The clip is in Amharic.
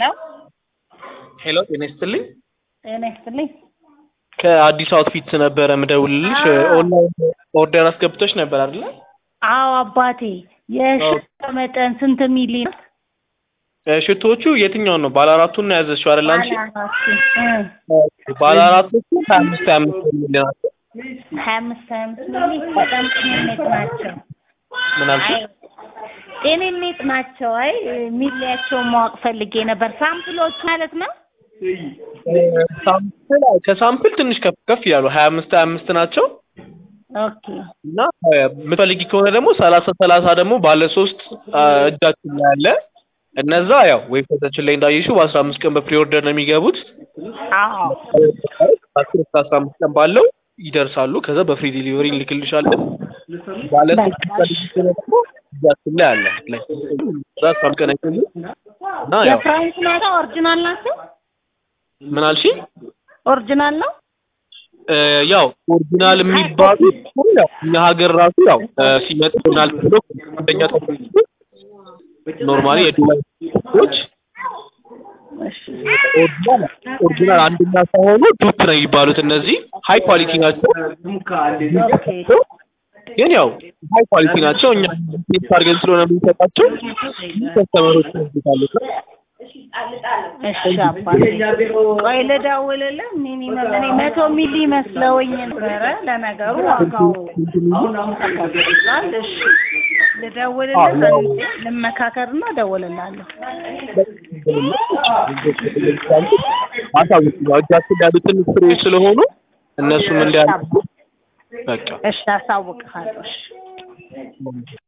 ሄሎ ሄሎ ጤና ይስጥልኝ። ጤና ይስጥልኝ። ከአዲስ አውትፊት ነበረ ምደውልልሽ። አዎ። ኦንላይን ኦርደር አስገብቶች ነበር አይደለ? አዎ አባቴ የሽቶ መጠን ስንት ሚሊ ነው? እ ሽቶዎቹ የትኛውን ነው? ባለ አራቱን ነው ያዘዝሽው አይደል አንቺ? ባለ አራቱ እ ባለ አራቶቹ ሀያ አምስት ሀያ አምስት ሚሊ ናቸው። ሀያ አምስት ሀያ አምስት ሚሊ በጣም ጤንነት ናቸው። ምን አልሽኝ? አይ ጤንነት ናቸው። አይ ሚሊያቸውን ማወቅ ፈልጌ ነበር። ሳምፕሎች ማለት ነው። እ ሳምፕል ከሳምፕል ትንሽ ከፍ ከፍ ያሉ ሀያ አምስት ሀያ አምስት ናቸው ኦኬ እና እ የምትፈልጊ ከሆነ ደግሞ ሰላሳ ሰላሳ ደግሞ ባለ ሶስት አ፣ እጃችን ላይ አለ። እነዛ ያው ዌብሳይታችን ላይ እንዳየሽው በአስራ አምስት ቀን በፕሪ ኦርደር ነው የሚገቡት። አዎ አስር እስከ አስራ አምስት ቀን ባለው ይደርሳሉ። ከዛ በፍሪ ዲሊቨሪ እንልክልሻለን። ባለ ሶስት በቃ ፈልጊ ከሆነ ደግሞ እጃችን ላይ አለ። ላይ እዛ አስራ አምስት ቀን አይቆይም እና ያው የፍራንስ ናቸው። ኦሪጂናል ናቸው። ምን አልሽኝ? ኦሪጂናል ነው። እ ያው ኦሪጂናል የሚባሉት ያው እኛ ሀገር ራሱ ያው እ ሲመጡ ኦሪጂናል ተብሎ አንደኛ ተብሎ ኖርማሊ የዱባይ ሰዎች እሺ ኦሪጂናል ኦሪጂናል አንደኛ ሳይሆኑ ዱፕ ነው የሚባሉት። እነዚህ ሃይ ኳሊቲ ናቸው። ኦኬ ግን ያው ሃይ ኳሊቲ ናቸው። እኛ ቴስት አድርገን ስለሆነ የምንሰጣቸው ከስተመሮች ይወዱታል። እሺ አባቴ ቆይ ልደውልልህ። ሚኒመም እኔ መቶ ሚሊ መስለውኝ ነበረ። ለነገሩ ዋጋው ይላል። እሺ ልደውልልህ፣ አንዴ ልመካከርና እደውልልሃለሁ። አሳውቂ ያው እጃችን ላይ ያሉትን ፍሬዎች ስለሆኑ እነሱም እንዲያሉ በቃ እሺ አሳውቅሃለሁ። እሺ